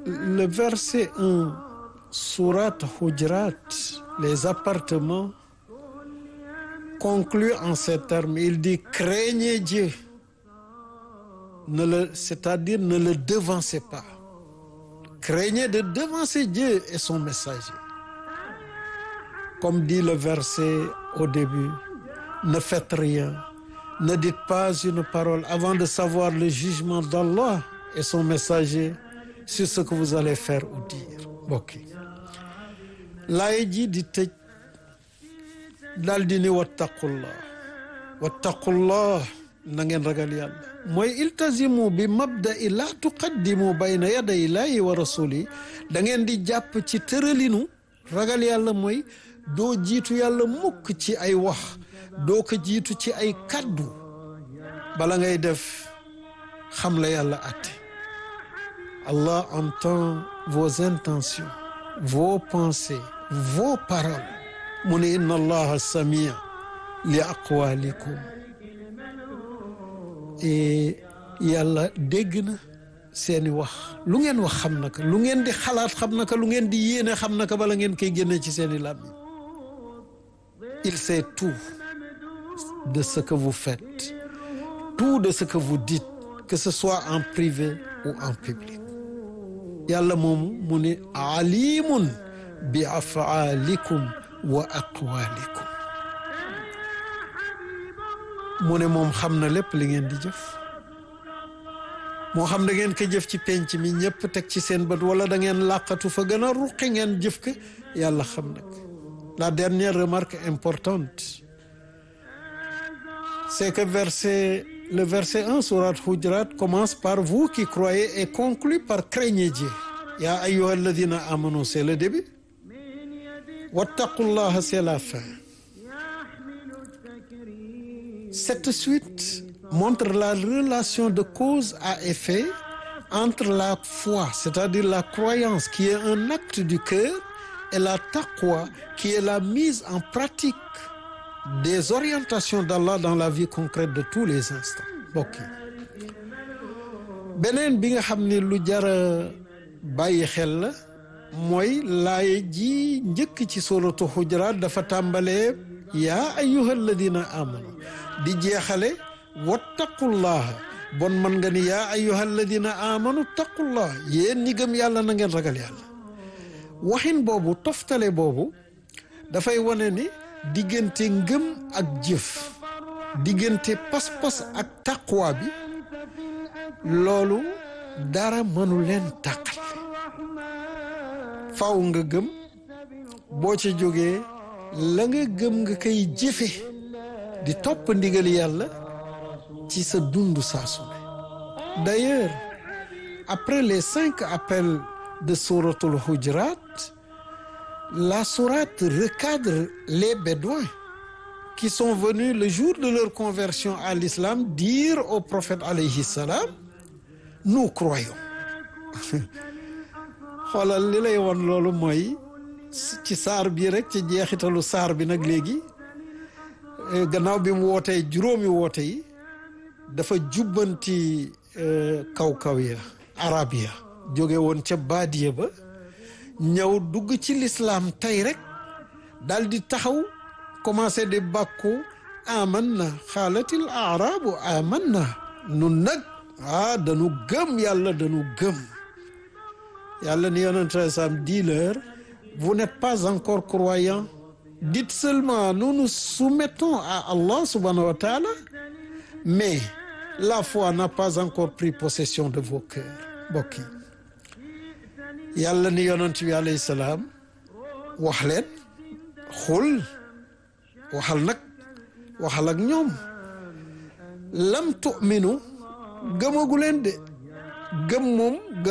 le verset 1 sourate Hujurat les appartements conclut en ces termes il dit craignez Dieu ne le c'est-à-dire ne le devancez pas craignez de devancer Dieu et son messager comme dit le verset au début ne faites rien ne dites pas une parole avant de savoir le jugement d'Allah et son messager sur ce que vous allez faire ou dire mbokk yi laay ji di tëj daal di ni wattaqullah wattaqullah na ngeen ragal yàlla mooy iltazimu bi mabda'i la tuqaddimu bayna yaday illahi wa rasuli da ngeen di jàpp ci tëralinu ragal yàlla mooy doo jiitu yàlla mukk ci ay wax doo ko jiitu ci ay kaddu bala ngay def xam la yàlla atte Allah entend vos intentions vos pensées vos paroles mu ne inna allaha samia li aqwalikum et yàlla dégg na seeni wax lu ngeen wax xam na ko lu ngeen di xalaat xam na ko lu ngeen di yéene xam na ko bala ngeen koy génne ci seeni làmmiñ il sait tout de ce que vous faites tout de ce que vous dites que ce soit en privé ou en public yàlla moomu mu ne alimun bi afaalikum wa aqwalikum mu ne moom xam na lépp li ngeen di jëf moo xam da ngeen ko jëf ci penc mi ñëpp teg ci seen bët wala da ngeen làqatu fa gën a ruqi ngeen jëf ko yàlla xam nag la dernière remarque importante c'est que verset le verset 1 sourate Hujurat commence par vous qui croyez et conclut par craignez Dieu ya ayyuha alladhina amanu c'est le début wattaqullaha c'est la fin cette suite montre la relation de cause à effet entre la foi c'est-à-dire la croyance qui est un acte du cœur et la taqwa qui est la mise en pratique des orientations d'Allah dans la vie concrète de tous les instants mbokk yi beneen bi nga xam ne lu jara bàyyi xel la mooy laay ji njëkk ci suratu Hujurat dafa tàmbalee yaa ayyuha alladina amanu di jeexale wattaqullaha bon man nga ni yaa ayyuha alladina amanu taqullah yéen ñi gëm yàlla na ngeen ragal yàlla waxin boobu toftale boobu dafay wane ni diggante ngëm ak jëf diggante pas-pas ak taqwa bi loolu dara mënu leen tàqal faw nga gëm boo ca jógee la nga gëm nga koy jëfe di topp ndigali yàlla ci sa dundu saa su ne d'ailleurs après les cinq appels de souratul Hujurat la sourate recadre les bédouins qui sont venus le jour de leur conversion à l'islam dire au prophète alayhi salam nous croyons xoolal li lay won loolu mooy ci saar bi rek ci jeexitalu saar bi nag léegi gannaaw bi mu wootee juróomi woote yi dafa jubbanti kaw-kaw ya arab ya jóge woon ca baadiya ba ñëw dugg ci lislaam tey rek dal di taxaw commencé di bàkku aman na xaalatil arabu aman na nun nag ah dañu gëm yàlla dañu gëm yàlla ni yonente sam dis-leur vous n'êtes pas encore croyants dites seulement nous nous soumettons à Allah subhanahu wa ta'ala mais la foi n'a pas encore pris possession de vos cœurs mbokk yi yàlla ni yonent bi alayhi salaam wax leen xul waxal nag waxal ak ñoom lam tu'minu gëmagu leen de gëm moom